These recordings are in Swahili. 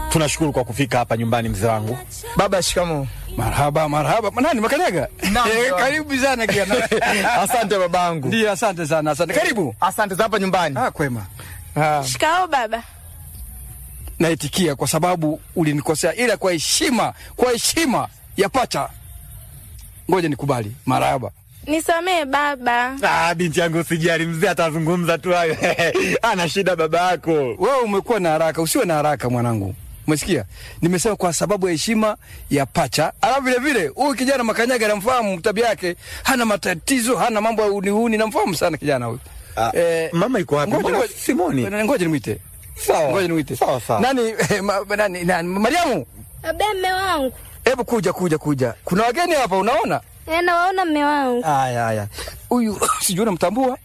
Tunashukuru kwa kufika hapa nyumbani mzee wangu. Baba, shikamo. Marhaba, marhaba. Nani Makanyaga? Naam, Eh, baba. karibu sana kijana. Asante babangu. Ndio, asante sana, asante. Karibu. Asante za hapa nyumbani. Ah, kwema. Ah. Shikao baba. Naitikia kwa sababu ulinikosea, ila kwa heshima, kwa heshima ya pacha, ngoja nikubali. Marhaba. Nisamee baba. Ah, binti yangu usijali, mzee atazungumza tu hayo. Ana shida baba yako. Wewe umekuwa na haraka, usiwe na haraka mwanangu. Umesikia? Nimesema kwa sababu ya heshima ya pacha. Alafu vile vile huyu kijana Makanyaga namfahamu tabia yake, hana matatizo, hana mambo ya unihuni, namfahamu sana kijana huyu. Ah, mama yuko wapi? ngoja- Mbona ngoja- Simoni? Ngoja nimwite. Sawa. Ngoja nimwite. Sawa, sawa. Nani, eh, ma, nani, nani, Mariamu? Abe mme wangu. Hebu kuja kuja kuja. Kuna wageni hapa unaona? Eh, nawaona mme wangu. Haya haya. Huyu sijui unamtambua?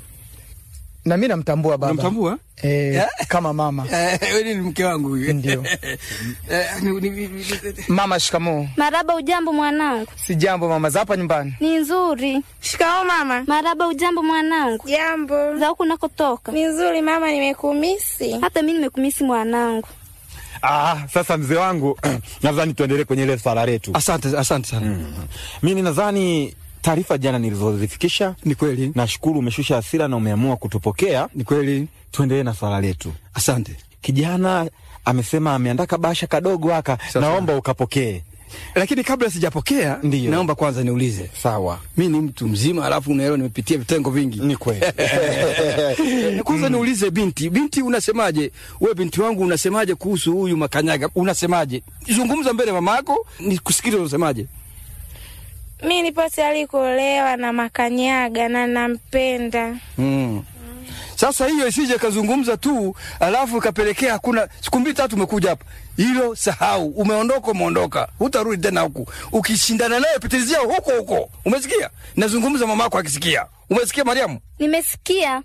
Na mimi namtambua baba. Unamtambua? Eh, Yeah. kama mama. Eh, wewe ni mke wangu huyu. Ndio. Eh, ni- ni- ni- ni- Mama, shikamo. Maraba ujambo mwanangu. Si jambo mama, za hapa nyumbani. Ni nzuri. Shikao mama. Maraba ujambo mwanangu. Jambo. Za huku nakotoka. Ni nzuri mama, nimekumisi. Hata mimi nimekumisi mwanangu. Ah, sasa mzee wangu nadhani tuendelee kwenye ile swala letu. Asante, asante sana. Mimi nadhani taarifa jana nilizozifikisha, Ni kweli. nashukuru umeshusha hasira na umeamua kutupokea. Ni kweli. Tuendelee na swala letu. Asante. Kijana amesema ameandaa kabasha kadogo haka, Sasa. naomba ukapokee. Lakini kabla sijapokea, Ndiyo. naomba kwanza niulize. Sawa. Mi ni mtu mzima, alafu unaelewa nimepitia vitengo vingi. Ni kweli. Kwanza niulize binti, binti unasemaje? We binti wangu unasemaje kuhusu huyu Makanyaga? Unasemaje? Zungumza mbele ya mama yako, nikusikilize unasemaje. Mi nipo tayari kuolewa na Makanyaga na nampenda. Mm. Sasa hiyo isije kazungumza tu alafu ikapelekea hakuna siku mbili tatu umekuja hapa. Hilo sahau, umeondoka umeondoka. Hutarudi tena huku. Ukishindana naye pitilizia huko huko. Umesikia? Nazungumza mama yako akisikia. Umesikia Mariamu? Nimesikia.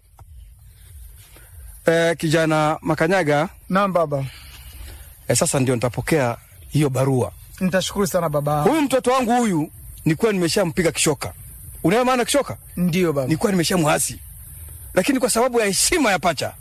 Eh, kijana Makanyaga, Naam baba. eh, sasa ndio nitapokea hiyo barua. Nitashukuru sana baba. Huyu mtoto wangu huyu nilikuwa nimeshampiga kishoka. Unaelewa maana kishoka? Ndio baba. Nilikuwa nimeshamwasi. Lakini kwa sababu ya heshima ya pacha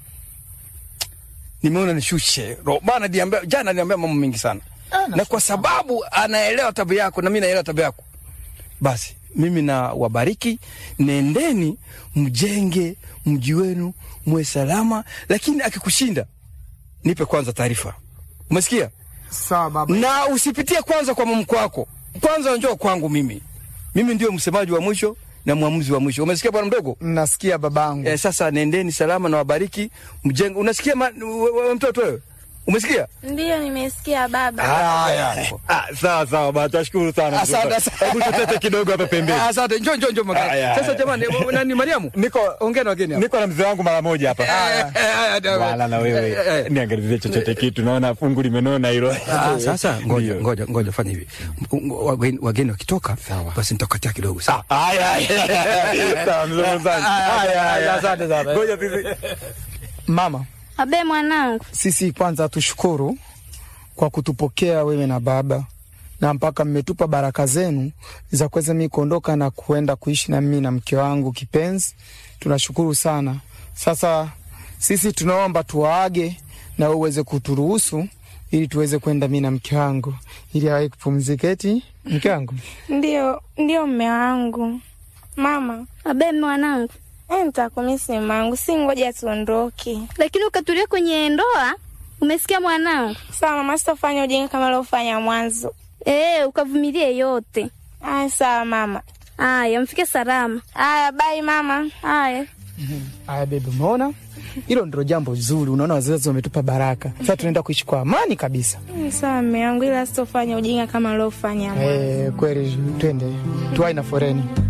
nimeona nishushe. roho. Bana niambia jana niambia mambo mengi sana. na kwa sababu anaelewa tabia yako na mimi naelewa tabia yako. Basi mimi na wabariki, nendeni mjenge mji wenu muwe salama, lakini akikushinda nipe kwanza taarifa. Umesikia? Sawa baba. na usipitie kwanza kwa mamko wako, kwanza njoo kwangu mimi. Mimi ndio msemaji wa mwisho na mwamuzi wa mwisho. Umesikia bwana mdogo? Nasikia babangu. Eh, sasa nendeni salama na wabariki mjenge. Unasikia ma, we, we, mtoto wewe? Umesikia? Ndiyo, nimesikia baba. Haya. Ah, sawa sawa bwana, tunashukuru sana. Asante, asante. Hebu tutete kidogo hapa pembeni. Ah, Asante, njoo njoo njoo magari. Aya, Sasa aya. jamani, eh, nani Mariamu? Niko Ongea na wageni hapa. niko na mzee wangu mara moja hapa. Eh, eh, eh, eh, Wala na eh, wewe eh. niangalizie chochote kitu, naona fungu limenona hilo. Ah, sasa ngoja Ndio. ngoja ngoja fanya hivi. M- m- Wageni, wageni wakitoka Sawa. basi nitakatia kidogo sawa. Haya, haya. Sawa, mzee mwenzangu. Haya, haya. Asante sana. Ngoja sisi. Mama, Abe mwanangu. sisi kwanza tushukuru kwa kutupokea wewe na baba na mpaka mmetupa baraka zenu za kuweza mimi kuondoka na kuenda kuishi na mimi na mke wangu kipenzi. Tunashukuru sana. Sasa sisi tunaomba tuwaage na wewe uweze kuturuhusu ili tuweze kwenda mimi na mke wangu ili awahi kupumzika. Eti mke wangu Ndiyo, ndiyo mme wangu. Mama, Abe mwanangu. eh, nitakumisi mme wangu, si ngoja tuondoke. Lakini ukatulia kwenye ndoa. Umesikia mwanangu? Sawa mama, sitofanya ujinga kama uliofanya mwanzo. Eh, ukavumilie yote. Aya, sawa mama. Aya, mfike salama. Aya, bai mama. Aya. Aya bebe, umeona hilo ndilo jambo zuri. Unaona wazazi wametupa baraka, sasa tunaenda kuishi kwa amani kabisa. Mm, Sawa mme wangu, ila sitofanya ujinga kama uliofanya mwanzo. Eh, kweli, twende tuwai na foreni.